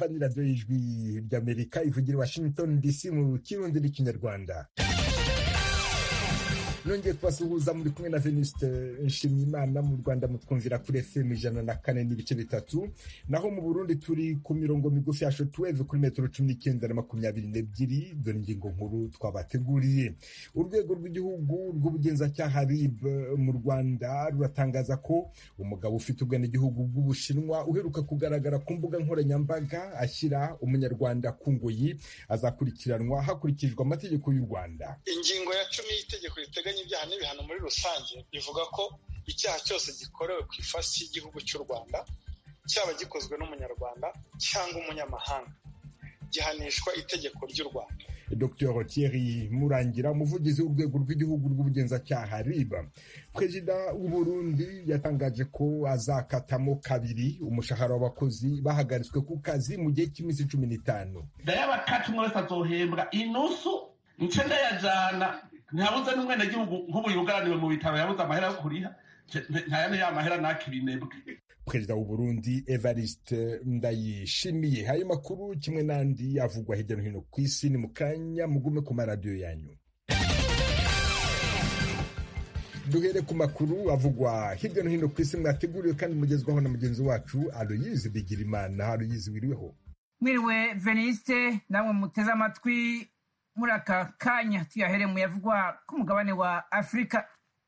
mwumva ni radiyo y'ijwi ry'amerika ivugira i washington dc mu kirundi n'ikinyarwanda nongeye kubasuhuza muri kumwe na venuste nshimiyimana mu rwanda mutwumvira kuri fm ijana na kane n'ibice bitatu naho mu burundi turi ku mirongo migufi ya shotweve kuri metero cumi n'icyenda na makumyabiri n'ebyiri dore ingingo nkuru twabateguriye urwego rw'igihugu rw'ubugenzacyaha rib mu rwanda ruratangaza ko umugabo ufite ubwenegihugu bw'ubushinwa uheruka kugaragara ku mbuga nkoranyambaga ashyira umunyarwanda ku ngoyi azakurikiranwa hakurikijwe amategeko y'u rwanda ingingo ya cumi y'itegeko riteganya ibyaha n'ibihano muri rusange bivuga ko icyaha cyose gikorewe ku ifasi y'igihugu cy'u rwanda cyaba gikozwe n'umunyarwanda cyangwa umunyamahanga gihanishwa itegeko ry'u rwanda dr thierry murangira umuvugizi w'urwego rw'igihugu rw'ubugenzacyaha riba perezida w'uburundi yatangaje ko azakatamo kabiri umushahara w'abakozi bahagaritswe ku kazi mu gihe cy'iminsi cumi n'itanu ndayabakati umwe wese azohembwa inusu nce ndayajana ntihabuze n'umwenegihugu nk'ubu yugaraniwe mu bitaro yabuze amahera yo kuriha ntayane ya mahera nakibinebwe perezida w'uburundi evariste ndayishimiye ayo makuru kimwe n'andi avugwa hirya no hino ku isi ni mu kanya mugume ku maradiyo yanyu duhere ku makuru avugwa hirya no hino ku isi mwateguriwe kandi mugezwaho na mugenzi wacu aloyizi bigirimana aloyizi wiriweho mwiriwe veniste namwe muteze amatwi muri aka kanya tuyahere mu yavugwa ku mugabane wa afurika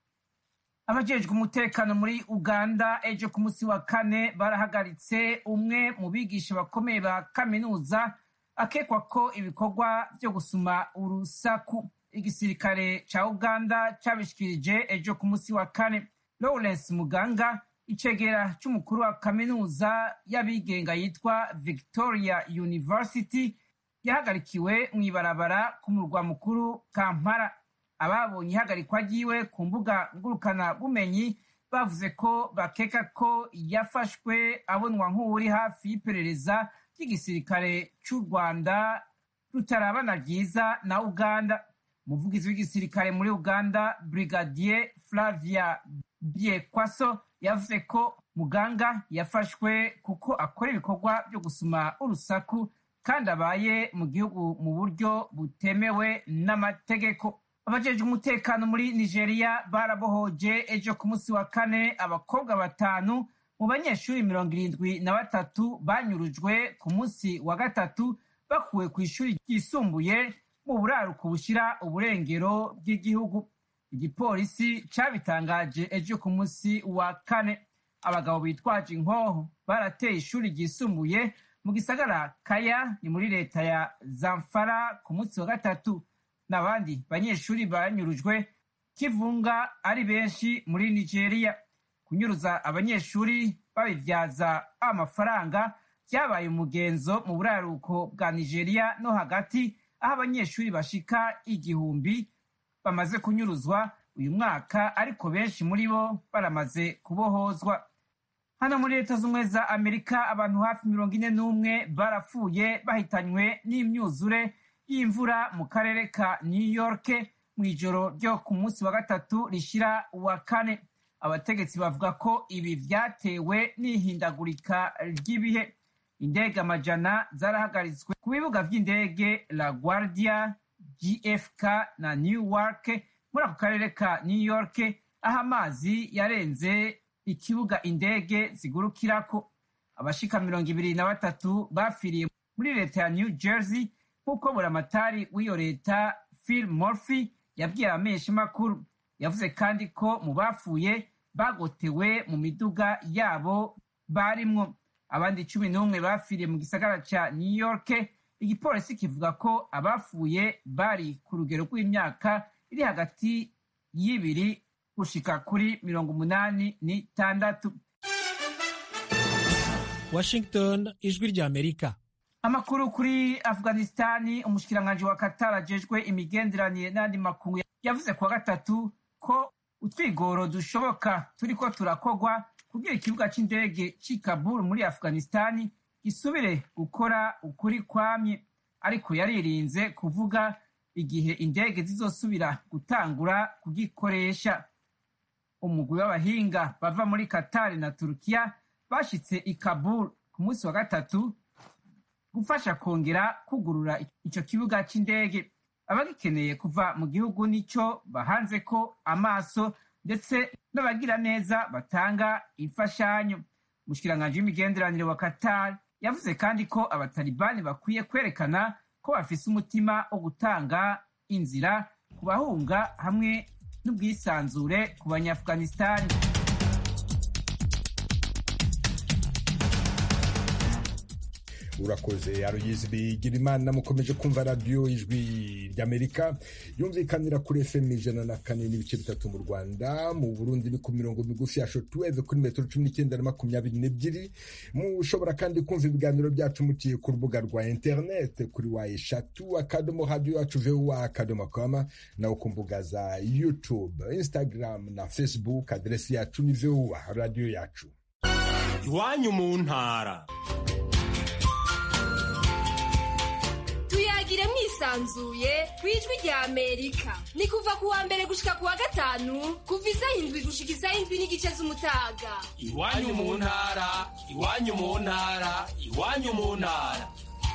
abajejwe umutekano muri uganda ejo ku munsi wa kane barahagaritse umwe mu bigisha bakomeye ba kaminuza akekwa ko ibikorwa byo gusuma urusaku igisirikare ca uganda cabishikirije ejo ku munsi wa kane lawrence muganga icegera c'umukuru wa kaminuza y'abigenga yitwa victoria university yahagarikiwe mw'ibarabara ku murwa mukuru kampala ababonye ihagarikwa ryiwe ku mbuga ngurukana bumenyi bavuze ko bakeka ko yafashwe abonwa nk'uwuri hafi y'iperereza ry'igisirikare c'u rwanda rutarabana ryiza na uganda umuvugizi w'igisirikare muri uganda brigadier flavia biekwaso yavuze ko muganga yafashwe kuko akora ibikorwa byo gusuma urusaku kandi abaye mu gihugu mu buryo butemewe n'amategeko abajejwe umutekano muri nigeria barabohoje ejo ku munsi wa kane abakobwa batanu mu banyeshuri mirongo irindwi na batatu banyurujwe ku munsi wa gatatu bakuwe ku ishuri ryisumbuye mu buraruko bushyira uburengero bw'igihugu igipolisi cabitangaje ejo ku munsi wa kane abagabo bitwaje inkoho barateye ishuri ryisumbuye mu gisagara kaya ni muri leta ya zamfara ku munsi wa gatatu n'abandi banyeshuri banyurujwe kivunga ari benshi muri nigeria kunyuruza abanyeshuri babibyaza amafaranga byabaye umugenzo mu buraruko bwa nigeria no hagati aho abanyeshuri bashika igihumbi bamaze kunyuruzwa uyu mwaka ariko benshi muri bo baramaze kubohozwa hano muri leta z'ubumwe za amerika abantu hafi mirongo ine n'umwe barapfuye bahitanywe n'imyuzure y'imvura mu karere ka new york mu ijoro ryo ku munsi wa gatatu rishyira uwa kane abategetsi bavuga ko ibi byatewe n'ihindagurika ry'ibihe indege amajana zarahagaritswe ku bibuga by'indege la guardia gfk na newark muri ako karere ka new york aho amazi yarenze ikibuga indege zigurukirako abashika mirongo ibiri na batatu bapfiriye muri leta ya new jersey nk'uko buramatari w'iyo leta phil murphy yabwiye abamenyeshamakuru yavuze kandi ko mu bapfuye bagotewe mu miduga yabo barimwo abandi cumi n'umwe bapfiriye mu gisagara ca new york igipolisi kivuga ko abapfuye bari ku rugero rw'imyaka iri hagati y'ibiri gushika kuri mirongo umunani n'itandatu washington ijwi rya amerika amakuru kuri afghanistani umushikiranganji wa qatar ajejwe imigenderanire n'andi makungu yavuze kuwa gatatu ko utwigoro dushoboka turiko turakogwa kugira ikibuga c'indege c'i kabul muri afghanistani gisubire gukora ukuri kwamye ariko yaririnze kuvuga igihe indege zizosubira gutangura kugikoresha umugwi w'abahinga bava muri Qatar na Turukiya bashitse i Kabul ku munsi wa gatatu gufasha kongera kugurura icyo kibuga cy'indege abagikeneye kuva mu gihugu nicyo bahanze ko amaso ndetse n'abagira neza batanga imfashanyo umushikiranganji w'imigenderanire wa qatar yavuze kandi ko abatalibani bakwiye kwerekana ko bafise umutima wo gutanga inzira ku bahunga hamwe n'ubwisanzure ku banyaafghanistani urakoze aroyizi bigira imana mukomeje kumva radiyo ijwi ry'amerika yumvikanira kuri fm ijana na kane n'ibice bitatu mu rwanda mu burundi ni ku mirongo migufi ya shotuweve kuri metero cumi n'icyenda na makumyabiri n'ebyiri mushobora kandi kumva ibiganiro byacu muciye ku rubuga rwa interinete kuri wa eshatu akadomo radiyo yacu vuba akadomo kama nawe ku mbuga za youtube instagram na facebook aderesi yacu ni vuba radiyo yacu iwanyu mu ntara tuyagire mwisanzuye ku ijwi rya amerika ni kuva ku wa mbere gushika ku wa gatanu kuva isaha indwi gushika isaha indwi n'igice z'umutaga iwanyu mu ntara iwanyu mu ntara iwanyu mu ntara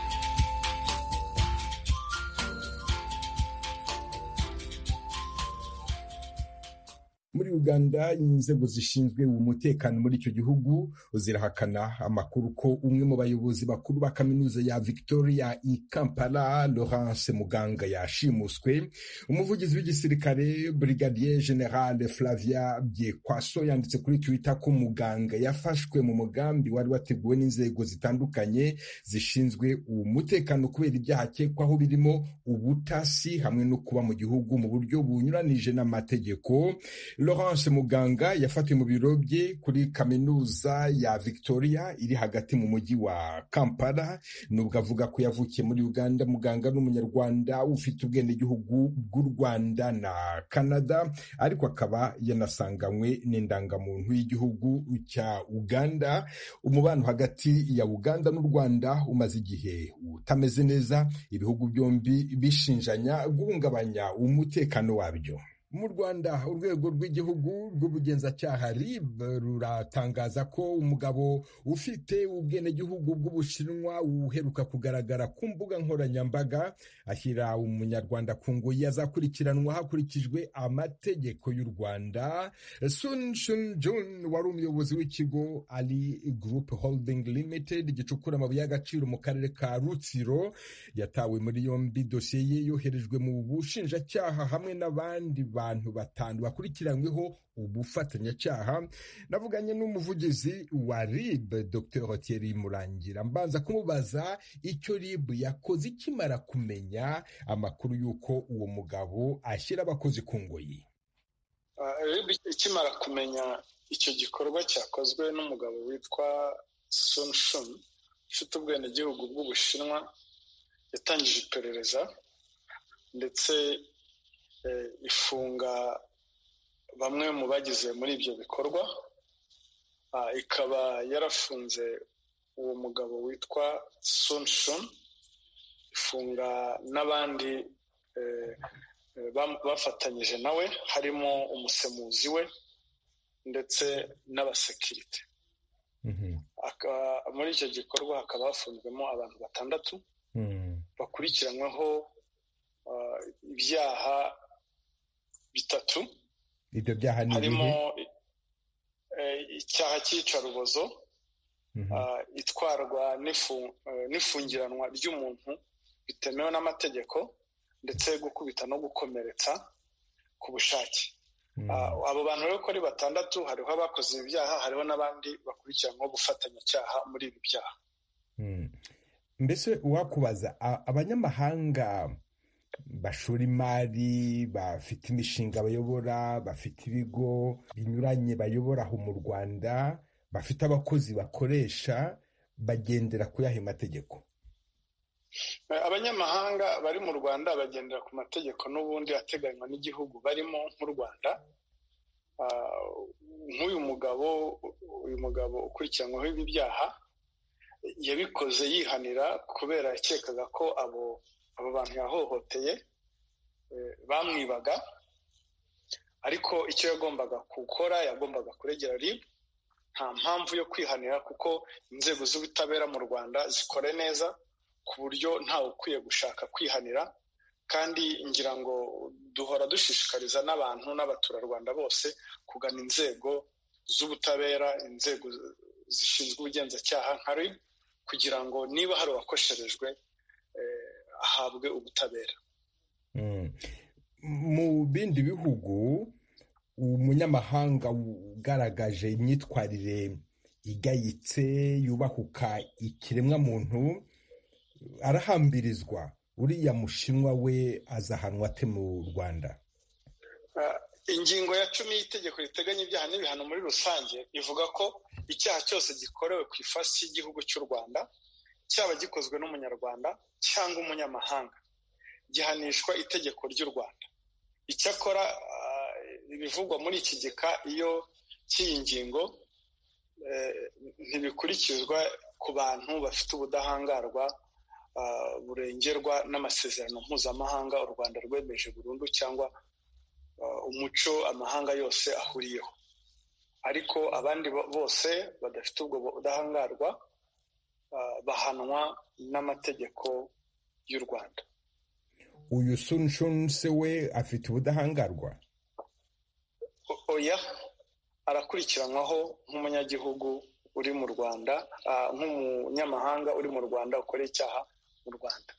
muri uganda inzego zishinzwe umutekano muri icyo gihugu zirahakana amakuru ko umwe mu bayobozi bakuru ba kaminuza ya victoria i kampala laurence muganga yashimuswe umuvugizi w'igisirikare brigadier general flavia byekwaso yanditse kuri twitter ko muganga yafashwe mu mugambi wari wateguwe n'inzego zitandukanye zishinzwe umutekano kubera ibyaha akekwaho birimo ubutasi hamwe no kuba mu gihugu mu buryo bunyuranije n'amategeko Laurence Muganga yafatiwe mu biro bye kuri kaminuza ya Victoria iri hagati mu mujyi wa Kampala nubwo avuga ko yavukiye muri Uganda Muganga n'umunyarwanda ufite ubwenegihugu bw'u Rwanda na Canada ariko akaba yanasanganywe n'indangamuntu y'igihugu cya Uganda umubano hagati ya Uganda n'u Rwanda umaze igihe utameze neza ibihugu byombi bishinjanya guhungabanya umutekano wabyo mu rwanda urwego rw'igihugu rw'ubugenzacyaha rib ruratangaza ko umugabo ufite ubwenegihugu bw'ubushinwa uheruka kugaragara ku mbuga nkoranyambaga ashyira umunyarwanda ku ngoyi azakurikiranwa hakurikijwe amategeko y'u rwanda sun shun jun wari umuyobozi w'ikigo ali group holding limited gicukura amabuye y'agaciro mu karere ka rutsiro yatawe muri yombi dosiye ye yoherejwe mu bushinjacyaha hamwe n'abandi bantu batanu bakurikiranyweho ubufatanyacyaha navuganye n'umuvugizi wa rib dr thierry murangira mbanza kumubaza icyo rib yakoze ikimara kumenya amakuru y'uko uwo mugabo ashyira abakozi ku ngoyi rib ikimara kumenya icyo gikorwa cyakozwe n'umugabo witwa sun shun ufite ubwenegihugu bw'ubushinwa yatangije iperereza ndetse ifunga bamwe mu bagize muri ibyo bikorwa ikaba yarafunze uwo mugabo witwa sunshun ifunga n'abandi bafatanyije nawe harimo umusemuzi we ndetse n'abasekirite muri icyo gikorwa hakaba hafunzwemo abantu batandatu bakurikiranyweho ibyaha bitatu ibyo byaha ni harimo icyaha cy'iyicarubozo itwarwa n'ifungiranwa ry'umuntu bitemewe n'amategeko ndetse gukubita no gukomeretsa ku bushake abo bantu rero uko ari batandatu hariho abakoze ibi byaha hariho n'abandi bakurikiranyweho gufatanyacyaha muri ibi byaha mbese uwakubaza abanyamahanga bashora imari bafite imishinga bayobora bafite ibigo binyuranye bayobora aho mu rwanda bafite abakozi bakoresha bagendera ku yahe mategeko abanyamahanga bari mu rwanda bagendera ku mategeko n'ubundi ateganywa n'igihugu barimo nk'u rwanda nk'uyu mugabo uyu mugabo ukurikiranyweho ibi byaha yabikoze yihanira kubera yakekaga ko abo abo bantu yahohoteye bamwibaga ariko icyo yagombaga gukora yagombaga kuregera rib nta mpamvu yo kwihanira kuko inzego z'ubutabera mu rwanda zikore neza ku buryo ntawe ukwiye gushaka kwihanira kandi ngira ngo duhora dushishikariza n'abantu n'abaturarwanda bose kugana inzego z'ubutabera inzego zishinzwe ubugenzacyaha nka rib kugira ngo niba hari uwakosherejwe ahabwe ubutabera mu bindi bihugu umunyamahanga ugaragaje imyitwarire igayitse yubahuka ikiremwamuntu arahambirizwa uriya mushinwa we azahanwa ate mu rwanda ingingo ya cumi y'itegeko riteganya ibyaha n'ibihano muri rusange ivuga ko icyaha cyose gikorewe ku ifasi y'igihugu cy'u rwanda cyaba gikozwe n'umunyarwanda cyangwa umunyamahanga gihanishwa itegeko ry'u rwanda icyakora ibivugwa muri iki gika iyo cy'iyi ngingo ntibikurikizwa ku bantu bafite ubudahangarwa burengerwa n'amasezerano mpuzamahanga u rwanda rwemeje burundu cyangwa umuco amahanga yose ahuriyeho ariko abandi bose badafite ubwo budahangarwa bahanwa n'amategeko y'u rwanda uyu sunshun se we afite ubudahangarwa oya arakurikiranwaho nk'umunyagihugu uri mu rwanda nk'umunyamahanga uri mu rwanda ukoreye icyaha mu rwanda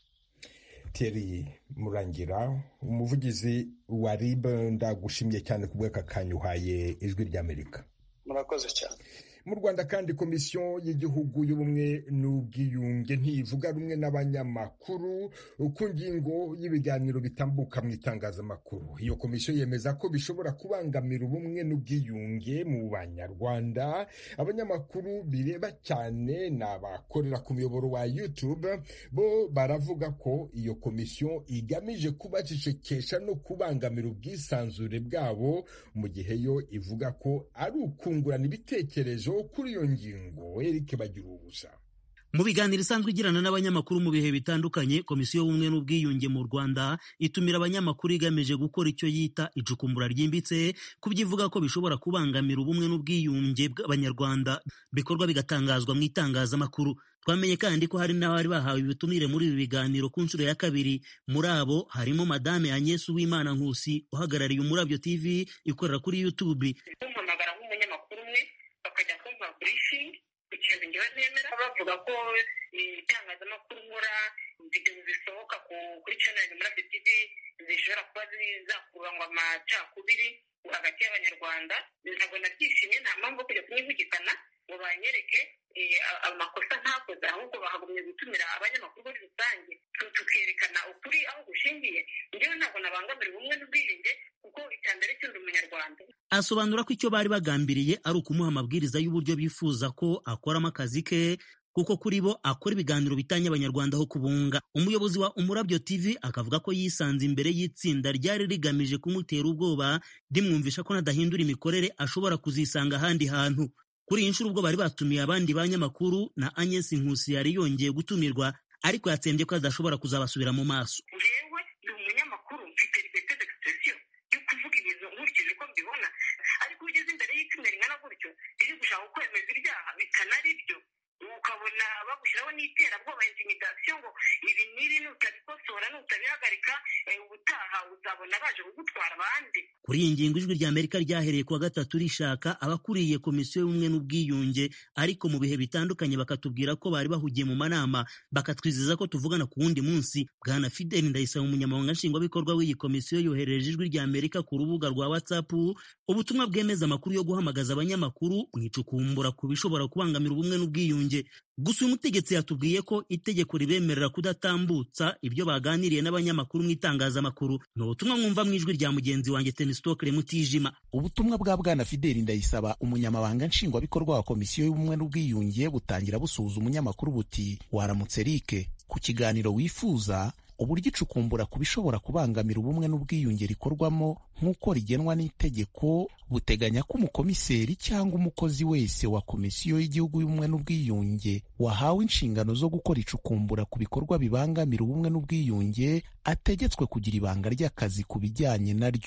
Thierry murangira umuvugizi wa rib ndagushimye cyane ku bw'aka kanya uhaye ijwi ry'amerika murakoze cyane mu rwanda kandi komisiyo y'igihugu y'ubumwe n'ubwiyunge ntivuga rumwe n'abanyamakuru ku ngingo y'ibiganiro bitambuka mu itangazamakuru iyo komisiyo yemeza ko bishobora kubangamira ubumwe n'ubwiyunge mu banyarwanda abanyamakuru bireba cyane ni abakorera ku muyoboro wa youtube bo baravuga ko iyo komisiyo igamije kubacecekesha no kubangamira ubwisanzure bwabo mu gihe yo ivuga ko ari ukungurana ibitekerezo kuri iyo ngingo Eric bagira ubusa mu biganiro isanzwe igirana n'abanyamakuru mu bihe bitandukanye komisiyo y'ubumwe n'ubwiyunge mu rwanda itumira abanyamakuru igamije gukora icyo yita icukumbura ryimbitse ku byivuga ko bishobora kubangamira ubumwe n'ubwiyunge bw'abanyarwanda bikorwa bigatangazwa mu itangazamakuru twamenye kandi ko hari n'abari bahawe ibitumire muri ibi biganiro ku nshuro ya kabiri muri abo harimo madame agnes uwimana nkusi uhagarariye umurabyo tv ikorera kuri youtube kumpamagara nk'umunyamakuru umwe bakajya kumpa briefing ku kintu ngewe nemera bavuga ko itangazamakuru nkora videwo zisohoka kuri channel murabyo tv zishobora kuba zakurura ngo amacakubiri hagati y'abanyarwanda ntabwo nabyishimye nta mpamvu yo kujya kunyivugikana ngo banyereke amakosa ntakoze ahubwo bahagumye gutumira abanyamakuru muri rusange tukerekana ukuri aho gushingiye ngewe ntabwo nabangamira ubumwe n'ubwiyunge kuko iterambere cy'undi umunyarwanda asobanura ko icyo bari bagambiriye ari ukumuha amabwiriza y'uburyo bifuza ko akoramo akazi ke kuko kuri bo akora ibiganiro bitanye abanyarwanda aho kubunga umuyobozi wa umurabyo tv akavuga ko yisanze imbere y'itsinda ryari rigamije kumutera ubwoba rimwumvisha ko nadahindura imikorere ashobora kuzisanga ahandi hantu kuri iyi nshuro ubwo bari batumiye abandi banyamakuru na agnes nkusi yari yongeye gutumirwa ariko yatsembye ko adashobora kuzabasubira mu maso ngewe ndi umunyamakuru mfite liberté d'expression yo kuvuga ibintu nkurikije uko mbibona ariko iyo ugeze imbere y'itsinda ringana gutyo riri gushaka kwemeza ibyaha bikanari byo ukabona bagushyiraho n'iterabwoba intimidasiyo ngo ibi n'ibi nutabikosora nutabihagarika ubutaha uzabona baje kugutwara abandi kuri iyi ngingo ijwi rya amerika ryahereye kuwa gatatu rishaka abakuriye komisiyo y'ubumwe n'ubwiyunge ariko mu bihe bitandukanye bakatubwira ko bari bahugiye mu manama bakatwizeza ko tuvugana ku wundi munsi bwana fidel ndayisaba umunyamabanga nshingwabikorwa w'iyi komisiyo yohereje ijwi rya amerika ku rubuga rwa whatsapp ubutumwa bwemeza amakuru yo guhamagaza abanyamakuru mu icukumbura ku bishobora kubangamira ubumwe n'ubwiyunge gusa uyu mutegetsi yatubwiye ko itegeko ribemerera kudatambutsa ibyo baganiriye n'abanyamakuru mu itangazamakuru ni ubutumwa mwumva mu ijwi rya mugenzi wanjye tenisitokere mutijima ubutumwa bwa bwana fideli ndayisaba umunyamabanga nshingwabikorwa wa komisiyo y'ubumwe n'ubwiyunge butangira busuhuza umunyamakuru buti waramutse rike ku kiganiro wifuza uburyo icukumbura ku bishobora kubangamira ubumwe n'ubwiyunge rikorwamo nk'uko rigenwa n'itegeko buteganya ko umukomiseri cyangwa umukozi wese wa komisiyo y'igihugu y'ubumwe n'ubwiyunge wahawe inshingano zo gukora icukumbura ku bikorwa bibangamira ubumwe n'ubwiyunge ategetswe kugira ibanga ry'akazi ku bijyanye naryo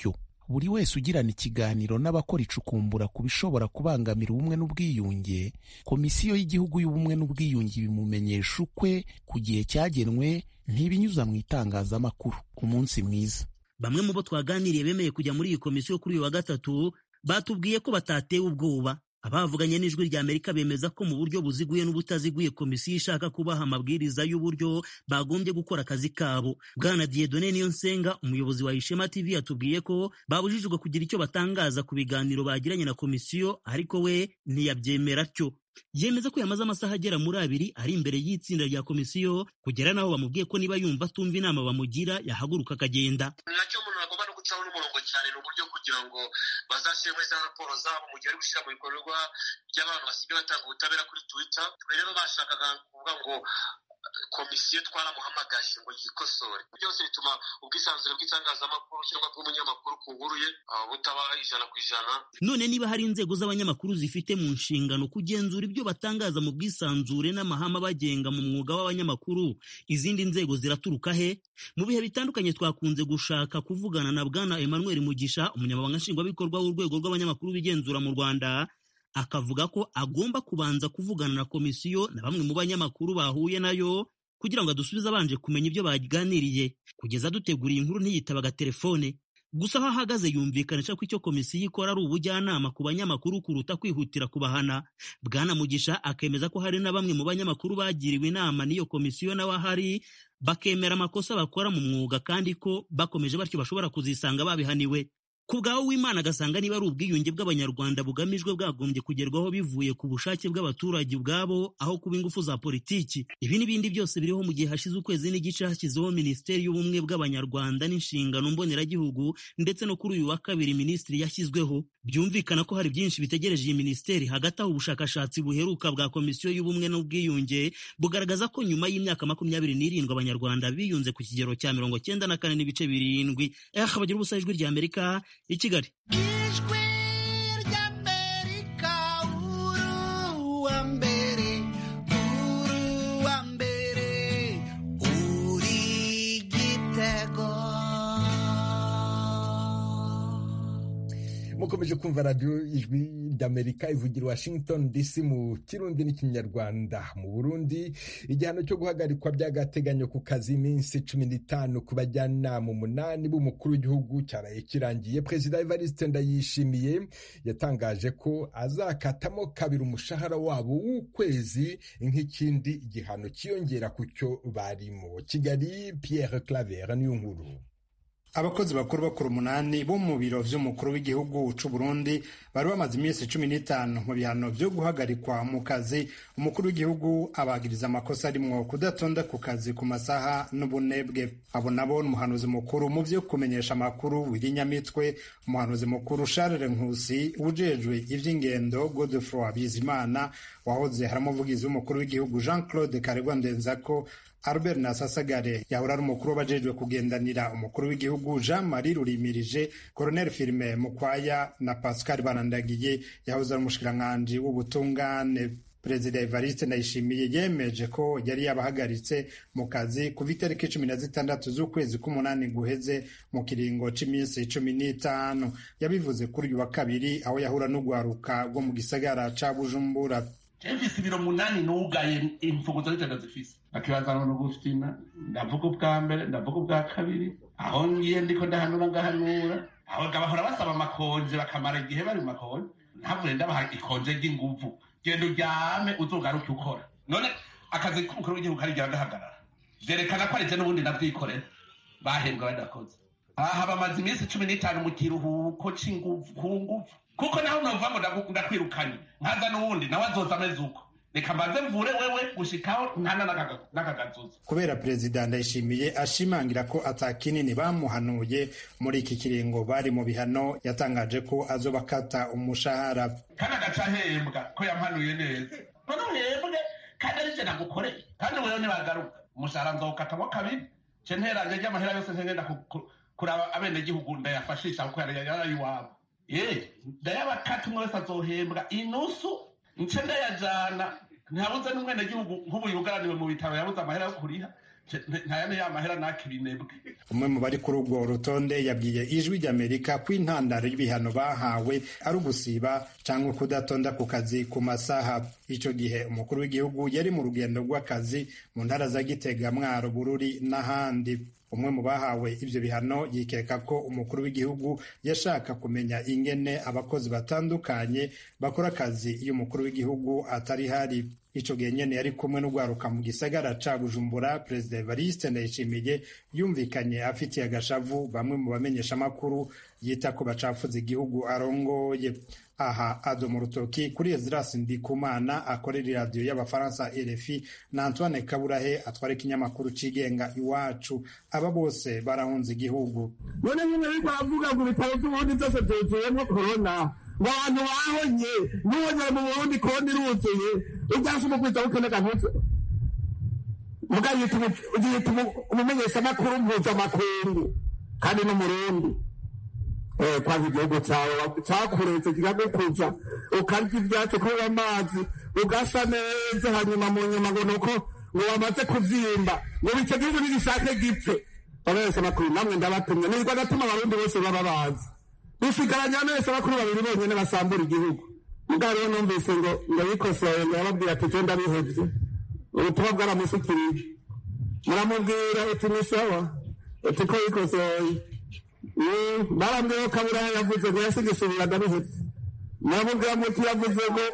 buri wese ugirana ikiganiro n'abakora icukumbura ku bishobora kubangamira ubumwe n'ubwiyunge komisiyo y'igihugu y'ubumwe n'ubwiyunge ibimumenyesha ukwe ku gihe cyagenwe ntibinyuza mu itangazamakuru umunsi mwiza bamwe mu bo twaganiriye bemeye kujya muri iyi komisiyo kuri uyu wa gatatu batubwiye ko batatewe ubwoba abavuganye n'ijwi rya amerika bemeza ko mu buryo buziguye n'ubutaziguye komisiyo ishaka kubaha amabwiriza y'uburyo bagombye gukora akazi kabo bwana diedone niyo nsenga umuyobozi wa ishema tv yatubwiye ko babujijwe kugira icyo batangaza ku biganiro bagiranye na komisiyo ariko we ntiyabyemera atyo yemeza ko yamaze amasaha agera muri abiri ari imbere y'itsinda rya komisiyo kugera n'aho bamubwiye ko niba yumva atumva inama bamugira yahaguruka akagenda nacyo umuntu agomba no gucaho n'umurongo cyane ni uburyo kugira ngo bazashyire muri za raporo zabo mu gihe bari gushyira mu bikorwa by'abantu basigaye batanga ubutabera kuri twitter twe rero bashakaga kuvuga ngo komisiyo twaramuhamagaje ngo yikosore byose bituma ubwisanzure bw'itangazamakuru cyangwa bw'umunyamakuru ku nkuru ye butaba ijana ku ijana none niba hari inzego z'abanyamakuru zifite mu nshingano kugenzura ibyo batangaza mu bwisanzure n'amahame abagenga mu mwuga w'abanyamakuru izindi nzego ziraturuka he mu bihe bitandukanye twakunze gushaka kuvugana na bwana emmanuel mugisha umunyamabanga nshingwabikorwa w'urwego rw'abanyamakuru bigenzura mu rwanda akavuga ko agomba kubanza kuvugana na komisiyo na bamwe mu banyamakuru bahuye nayo kugira ngo adusubize abanje kumenya ibyo baganiriye kugeza duteguriye inkuru ntiyitabaga telefone gusa aho ahagaze yumvikanisha ko icyo komisiyo ikora ari ubujyanama ku banyamakuru kuruta kwihutira kubahana bwana mugisha akemeza ko hari na bamwe mu banyamakuru bagiriwe inama n'iyo komisiyo nawe ahari bakemera amakosa bakora mu mwuga kandi ko bakomeje batyo bashobora kuzisanga babihaniwe ku bwawe w'imana agasanga niba ari ubwiyunge bw'abanyarwanda bugamijwe bwagombye kugerwaho bivuye ku bushake bw'abaturage ubwabo aho kuba ingufu za politiki ibi n'ibindi byose biriho mu gihe hashize ukwezi n'igice hashyizeho minisiteri y'ubumwe bw'abanyarwanda n'inshingano mboneragihugu ndetse no kuri uyu wa kabiri minisitiri yashyizweho byumvikana ko hari byinshi bitegereje iyi minisiteri hagati aho ubushakashatsi buheruka bwa komisiyo y'ubumwe n'ubwiyunge bugaragaza ko nyuma y'imyaka makumyabiri n'irindwi abanyarwanda biyunze ku kigero cya mirongo cyenda na kane n'ibice birindwi eh bagira ubusa ijwi rya amerika i kigali ijwi ry'amerika uruwa mbere uruwa mbere uri gitego mukomeje kumva radiyo ijwi ry'amerika ivugira washington dc mu kirundi n'ikinyarwanda mu burundi igihano cyo guhagarikwa by'agateganyo ku kazi iminsi cumi n'itanu ku bajyanama umunani b'umukuru w'igihugu cyaraye kirangiye perezida evariste ndayishimiye yatangaje ko azakatamo kabiri umushahara wabo w'ukwezi nk'ikindi gihano cyiyongera ku cyo barimo kigali pierre claver niyo nkuru abakozi bakuru bakuru umunani bo mu biro vy'umukuru w'igihugu c'u Burundi bari bamaze iminsi cumi n'itanu mu bihano vyo guhagarikwa mu kazi umukuru w'igihugu abagiriza amakosa arimwo kudatonda ku kazi ku masaha n'ubunebwe abo nabo n'umuhanuzi mukuru mu vyo kumenyesha amakuru w'irinyamitwe umuhanuzi mukuru Charles Nkusi ujejwe ivy'ingendo Godefroid Bizimana wahoze hari umuvugizi w'umukuru w'igihugu Jean Claude Karegwa Ndenzako Albert Nasasagare yahora ari umukuru w'abajejwe kugendanira umukuru w'igihugu Jean Marie Rurimirije Colonel Firme Mukwaya na Pascal Barandagiye yahoze ari umushikiranganji w'ubutungane Perezida Evariste Ndayishimiye yemeje ko yari yabahagaritse mu kazi kuva itariki cumi na zitandatu z'ukwezi k'umunani guheze mu kiringo c'iminsi cumi n'itanu yabivuze kuri uyu wa kabiri aho yahura n'ugwaruka rwo mu gisagara ca Bujumbura mfise ibiro munani nugaye imfunguzo z'ijana zifise akibaza no gufina ndavuga ubwa mbere ndavuga ubwa kabiri aho ngiye ndiko ndahanura ngahanura aho bahora basaba amakonje bakamara igihe bari mu makonje ntavuye ndabaha ikonje ry'inguvu genda uryame uzogaruke ukora none akazi k'umukuru w'igihugu karigira gahagarara vyerekana ko arije n'ubundi navyikorera bahembwa badakoze aha bamaze iminsi cumi n'itanu mu kiruhuko c'inguvu ku nguvu kuko naho nova ngo ndakwirukanye nkaza n'uwundi nawe azoza ameze uko reka mbanze mvure wewe gushikaho ntana n'akagazuza kubera perezida ndayishimiye ashimangira ko ata kinini bamuhanuye muri iki kiringo bari mu bihano yatangaje ko azobakata umushahara kandi agaca ahembwa ko yampanuye neza none uhembwe kandi arije nagukoreye kandi wewe nibagaruka umushahara nzawukatamo kabiri ce nteranje ry'amahera yose ntengenda kuraba abenegihugu ndayafashisha kuko yari iwabo ye ndayabakata umwe wese azohembwa inusu nce ndayajana ntabuze n'umwenegihugu nk'ubu yugaraniwe mu bitaro yabuze amahera yo kuriha ntayane ya mahera nakira inebwe umwe mu bari kuri urwo rutonde yabwiye ijwi ry'amerika ko intandaro y'ibihano bahawe ari ugusiba cyangwa kudatonda ku kazi ku masaha icyo gihe umukuru w'igihugu yari mu rugendo rw'akazi mu ntara za gitega mwaro bururi n'ahandi umwe mu bahawe ibyo bihano yikeka ko umukuru w'igihugu yashaka kumenya ingene abakozi batandukanye bakora akazi iyo umukuru w'igihugu atari hari icyo gihe nyene yari kumwe n'urwaruka mu gisagara ca bujumbura perezida evariste ndayishimiye yumvikanye afitiye agashavu bamwe mu bamenyeshamakuru yita ko bacafuza igihugu arongoye aha adoma urutoki kuri ezirasi ndikumana akorera iradiyo y'abafaransa rfi na antoine kaburahe atwara ikinyamakuru cigenga iwacu aba bose barahunze igihugu none nyine ariko aravuga ngo ibitaro by'uburundi byose byuzuyemo korona ngo abantu bahonye n'ubonye mu burundi korona iruzuye ubyase umukwiza w'ukenega ntutse muga yita umumenyeshamakuru mpuzamakungu kandi n'umurundi kwanza igihugu cyawe cyakuretse kikagukuza ukarya ibyatsi kubura amazi ugasa neza hanyuma mu nyuma ngo nuko ngo wamaze kubyimba ngo icyo gihugu nigishake gipfe abahesha makuru namwe ndabatumye nirwo agatuma abarundi bose baba bazi dusigaranye abahesha bakuru babiri bonyine basambura igihugu mugabo rero numvise ngo ngo yikosoye ngo yababwira ati cyo ndabihevye ubutumwa bwaramushikirije muramubwira uti ni sawa uti ko yikosoye barambwiye ko kaburaho yavuze ngo yasigisubira ndabihetse muramubwira muti yavuze ngo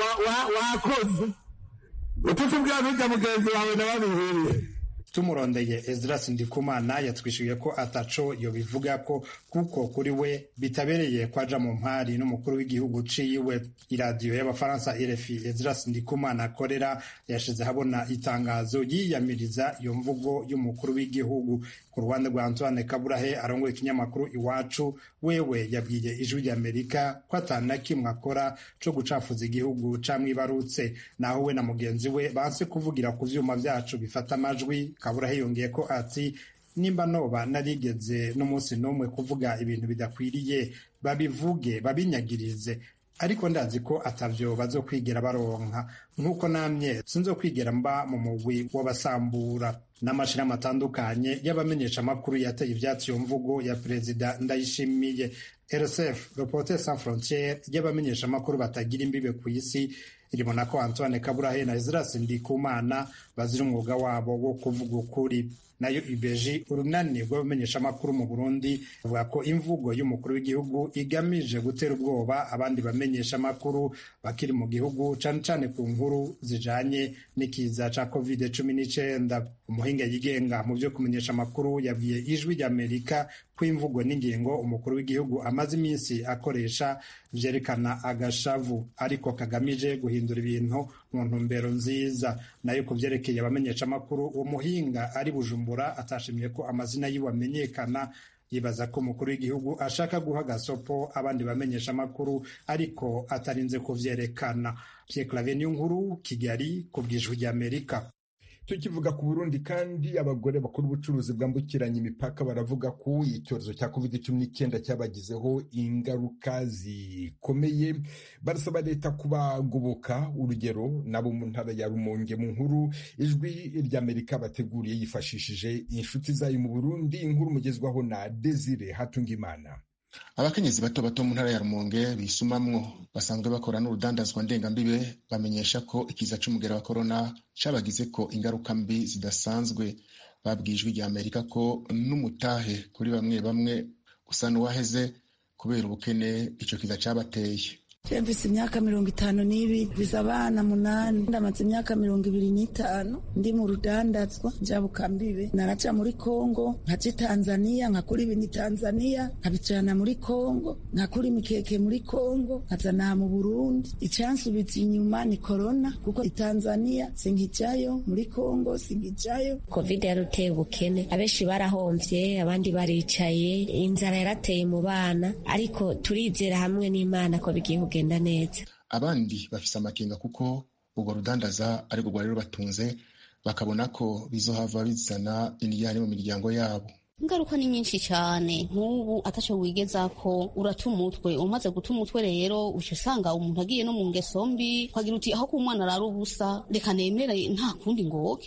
wakoze ututubwira ntujya mugenzi wawe nababihiye tumurondeye Ezras Ndikumana yatwishuye ko ataco yobivuga ko kuko kuri we bitabereye kwaja mu mpari n'umukuru w'igihugu ciwe iradiyo y'abafaransa RFI Ezras Ndikumana akorera yashize habona itangazo yiyamiriza iyo mvugo y'umukuru w'igihugu ku ruhande rwa Antoine Kaburahe arongoye ikinyamakuru iwacu wewe yabwiye ijwi ry'Amerika ko atana kimwe akora co gucafuza igihugu camwibarutse naho we na mugenzi we banse kuvugira ku vyuma vyacu bifata amajwi Kaburahe yongeye ko ati nimba noba narigeze n'umunsi n'umwe kuvuga ibintu bidakwiriye babivuge babinyagirize ariko ndazi ko atavyo bazokwigera baronka nk'uko namye sinzokwigera mba mu mugwi w'abasambura n'amashirahamwe atandukanye y'abamenyesha amakuru yateye ivyatsi iyo mvugo ya perezida ndayishimiye rsf reporter sans frontiere y'abamenyesha amakuru batagira imbibe ku isi iribona ko antoine kaburahe na ezras ndikumana bazira umwuga wabo wo kuvuga ukuri nayo ibeji urunani rw'abamenyeshamakuru mu burundi bavuga ko imvugo y'umukuru w'igihugu igamije gutera ubwoba abandi bamenyeshamakuru bakiri mu gihugu cane cane ku nkuru zijanye n'ikiza ca covid cumi n'icenda umuhinga yigenga mu vyo kumenyesha amakuru yabwiye ijwi ry'amerika ko imvugo n'ingingo umukuru w'igihugu amaze iminsi akoresha vyerekana agashavu ariko kagamije guhindura ibintu mu ntumbero nziza nayo ku vyerekeye abamenyeshamakuru uwo muhinga ari bujumbura atashimye ko amazina yiwe amenyekana yibaza ko umukuru w'igihugu ashaka guha gasopo abandi bamenyesha amakuru ariko atarinze kuvyerekana Pierre Claver nkuru Kigali ku bw'ijwi ry'Amerika tukivuga ku burundi kandi abagore bakora ubucuruzi bwambukiranya imipaka baravuga ko icyorezo cya covid cumi n'icyenda cyabagizeho ingaruka zikomeye barasaba leta kubagoboka urugero nabo mu ntara ya rumonge mu nkuru ijwi ry'amerika bateguriye yifashishije inshuti zayo mu burundi inkuru mugezwaho na desire hatungimana abakenyezi bato bato mu ntara ya rumonge bisumamwo basanzwe bakora n'urudandazwa ndengambibe bamenyesha ko ikiza c'umugera wa korona cabagize ko ingaruka mbi zidasanzwe babwiye ijwi rya amerika ko n'umutahe kuri bamwe bamwe usa n'uwaheze kubera ubukene ico kiza cabateye mfise imyaka mirongo itanu n'ibiri mfise abana munani ndamaze imyaka mirongo ibiri n'itanu ndi mu rudandazwa njabukambibe naraca muri kongo nkaca i tanzaniya nkakura ibintu i tanzaniya nkabijana muri kongo nkakura imikeke muri kongo nkazana mu burundi icansubiza inyuma ni korona kuko i tanzaniya sinkijayo muri kongo sinkijayo covid yaruteye ubukene abenshi barahomvye abandi baricaye inzara yarateye mu bana ariko turizera hamwe n'imana ko bigiye kugenda neza abandi bafise amakenga kuko urwo rudandaza ari rwo rwari rubatunze bakabona ko bizohava bizana indiyane mu miryango yabo ingaruka ni nyinshi cyane nk'ubu ataco wigeza ko urata umutwe umaze guta umutwe rero uca usanga umuntu agiye no mu ngeso mbi ukagira uti aho ko umwana arara ubusa reka nemere nta kundi ngo woke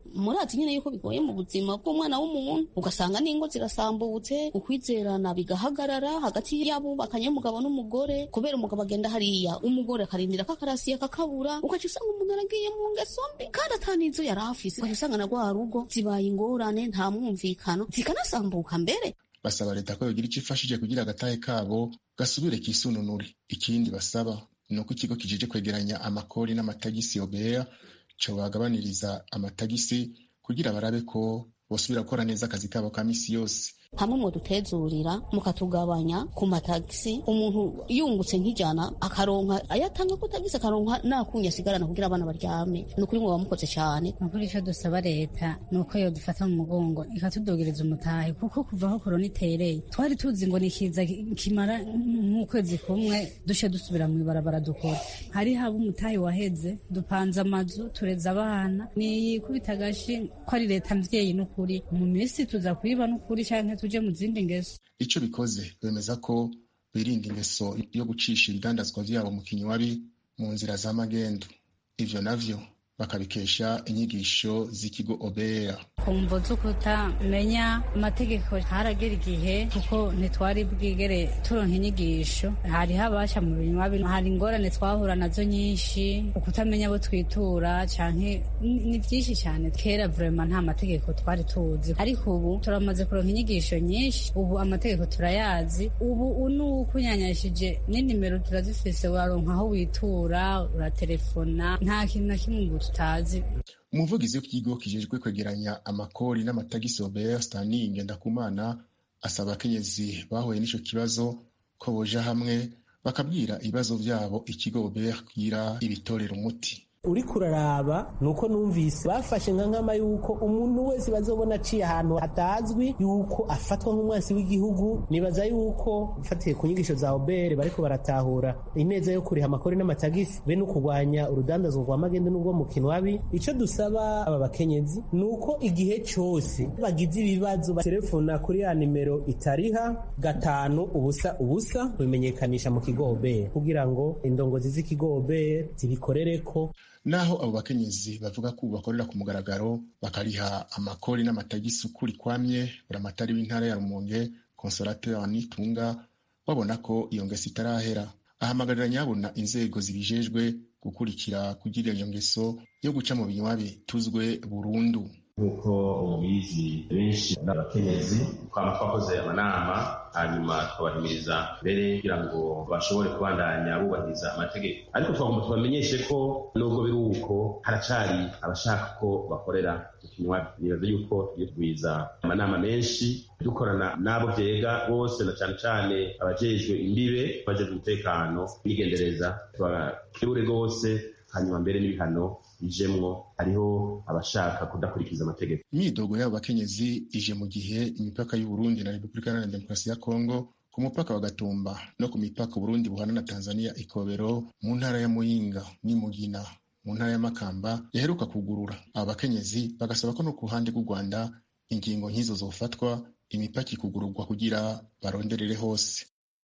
murazi nyine yuko bigoye mu buzima bw'umwana w'umuntu ugasanga n'ingo zirasambutse ukwizerana bigahagarara hagati y'abubakanye umugabo n'umugore kubera umugabo agenda hariya umugore akarindira ko akarasiye kakabura ugaca usanga umuntu aragiye mu ngeso mbi kandi atanizo yari afise ugaca usanga na rwa rugo zibaye ingorane nta mwumvikano zikanasambuka mbere basaba leta ko yogira icyo ifashije kugira agatahe kabo gasubire kisununure ikindi basaba ni uko ikigo kijije kwegeranya amakori n'amatagisi obea co bagabaniriza amatagisi kugira barabe ko bosubira gukora neza akazi kabo ka misi yose hamwe mudutezurira mukatugabanya ku matagisi umuntu yungutse nk'ijana akaronka ayatanga ku tagisi akaronka nakunya asigarana kugira abana baryame ni ukuri ngo bamukoze cyane nukuri icyo dusaba leta ni uko yodufata mu mugongo ikatudogereza umutahe kuko kuva aho korona itereye twari tuzi ngo ni kiza kimara nk'ukwezi kumwe dushe dusubira mu ibarabara dukora hari haba umutahe waheze dupanze amazu tureza abana niyikubita agashi ko ari leta mvyeyi n'ukuri mu minsi tuza kuyiba n'ukuri canke tuje mu zindi ngeso ico bikoze bemeza ko birinda ingeso yo gucisha ibidandazwa vyabo mu kinywabi mu nzira za magendu ivyo navyo bakabikesha inyigisho z'ikigo obera kumvo z'ukutamenya amategeko haragera igihe kuko ntitwari bwigere turonka inyigisho hari habasha mu binywabi hari ingorane twahura nazo nyinshi ukutamenya abo twitura canke ni vyinshi cyane kera vrema nta mategeko twari tuzi ariko ubu turamaze kuronka inyigisho nyinshi ubu amategeko turayazi ubu nukunyanyashije n'inimero turazifise waronka aho witura uraterefona nta kintu na kimwe ubu tutazi umuvugizi w'ikigo kijejwe kwegeranya amakori n'amatagisi obert stanley ngendakumana asaba abakenyezi bahuye n'ico kibazo ko boja hamwe bakabwira ibibazo vyabo ikigo obert kugira ibitorera umuti uriko uraraba nuko numvise bafashe nka nkama yuko umuntu wese bazobona aciye ahantu hatazwi yuko afatwa nk'umwansi w'igihugu nibaza yuko ufatiye ku nyigisho za obere bariko baratahura ineza yo kuriha amakori n'amatagisi be no kurwanya urudandazwa rwa magende n'ubwo mu kinwabi ico dusaba aba bakenyezi nuko igihe cose bagize ibibazo baterefona kuri ya nimero itariha gatanu ubusa ubusa kubimenyekanisha mu kigo obere kugira ngo indongozi z'ikigo obere zibikorereko naho abo bakenyezi bavuga ko bakorera ku mugaragaro bakariha amakori n'amatagisi ukuri kwamye buramatari w'intara ya rumonge consolateur nitunga babona ko iyo ngeso itarahera ahamagarira nyabona inzego zibijejwe gukurikira kugira iyo ngeso yo guca mu binywabi tuzwe burundu nk'uko mubizi benshi n'abakenyezi twaba twakoze amanama hanyuma tukabahimiriza mbere kugira ngo bashobore kubandanya bubahiriza amategeko ariko twagomba tubamenyeshe ko nubwo biri uko haracari abashaka ko bakorera mu kinywabi nibaza yuko tugiye kugwiza amanama menshi dukorana n'abo vyega bose na cane cane abajejwe imbibe abajejwe umutekano n'igendereza tubakebure rwose hanyuma mbere n'ibihano bijemwo hariho abashaka kudakurikiza amategeko imyidogo y'abo bakenyezi ije mu gihe imipaka y'uburundi na repubulika iharanira demokarasi ya kongo ku mupaka wa gatumba no ku mipaka uburundi buhana na tanzania ikobero mu ntara ya muyinga n'imugina mu ntara ya makamba yaheruka kugurura abo bakenyezi bagasaba ko no ku ruhande rw'u rwanda ingingo nk'izo zofatwa imipaka ikugururwa kugira baronderere hose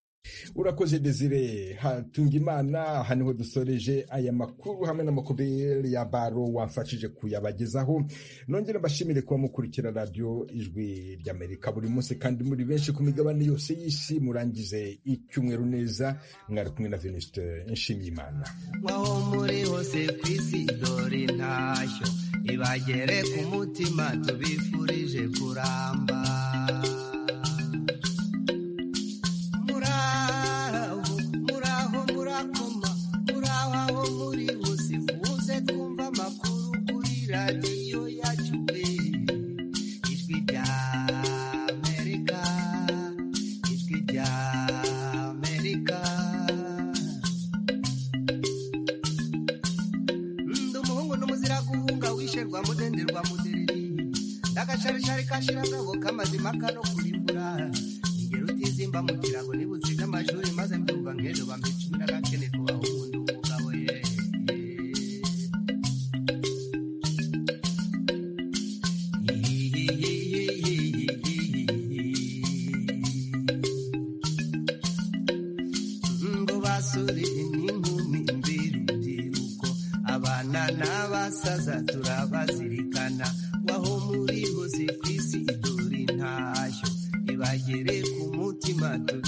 urakoze desire hatunga imana aha niho dusoreje aya makuru hamwe n'amakobere ya baro wamfashije kuyabagezaho nongere mbashimire kuba mukurikira radiyo ijwi ry'amerika buri munsi kandi muri benshi ku migabane yose y'isi murangize icyumweru neza mwari kumwe na venuste nshimiye imana mwaho muri hose ku isi dore intashyo ibagere ku mutima tubifurije kuramba radiyo yacu we ijwi rya amerika ijwi rya amerika ndi umuhungu n'umuzira guhunga wisherwa mudenderwa mudereri ndagacaricari kashiragabo k'amazima kano kurimbura ingero utizimba mu kirago nibutsiga amashuri maze mbyumva nk'ejo bampa icumi n'agakene ku bahungu ndi umugabo ye basore n'inkumi mbirubyiruko abana n'abasaza turabazira